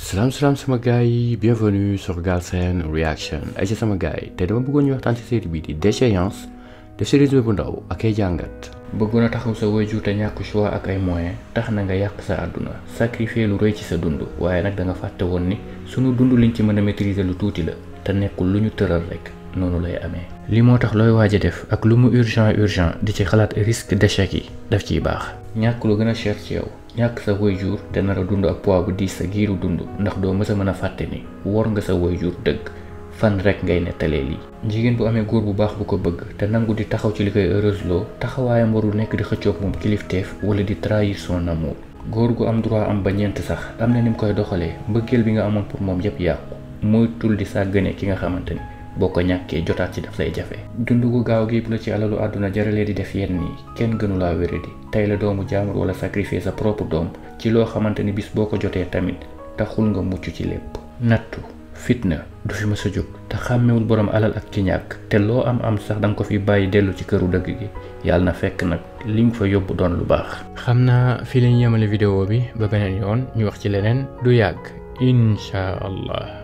salaam salaam sama gars yi bienvenue sur Galsen Reaction ay ci sama gars yi te dama bëggoon ñu waxtaan ci série bii di déchéance def ci résumé bu ndaw ak ay jàngat. bëggoon a taxaw sa waajur te ñàkk choix ak ay moyens tax na nga yàq sa àdduna sacrifier lu rëy ci sa dund waaye nag da nga fàtte woon ni sunu dund liñ ci mën a maîtriser lu tuuti la te nekkul lu ñu tëral rek noonu lay amee. li moo tax looy waaj a def ak lu mu urgent urgent di ci xalaat risque d'échec yi daf ciy baax. ñàkk lu gën a cher ci yow ñàkk sa waajur te nar a dund ak poids bu diis sa giiru dund ndax doo mës a mën a fàtte ni wor nga sa waajur dëgg. fan rek ngay nettalee lii jigéen bu amee góor bu baax bu ko bëgg te nangu di taxaw ci li koy heureuse loo taxawaayam warul nekk di xëccoog moom kilifteef wala di trahir son amour góor gu am droit am ba ñeent sax am na ni mu koy doxalee mbëggeel bi nga amoon pour moom yépp yàqu moytul di sàggane ki nga xamante ni boo ko ñàkkee jotaat ci daf lay jafe dund gu gaaw gi la ci alalu àdduna jaralee di def yenn nii kenn gënulaa wéradi tey la doomu jaamur wala sacrifier sa propre doom ci loo xamante ni bis boo ko jotee tamit taxul nga mucc ci lépp nattu fitna du fi mës a jóg te xàmmewul borom alal ak ci ñàkk te loo am am sax danga ko fi bàyyi dellu ci këru dëgg gi yàlla na fekk nag li nga fa yóbbu doon lu baax. xam naa fii la ñu yemale vidéo bi ba beneen yoon ñu wax ci leneen du yàgg incha allah.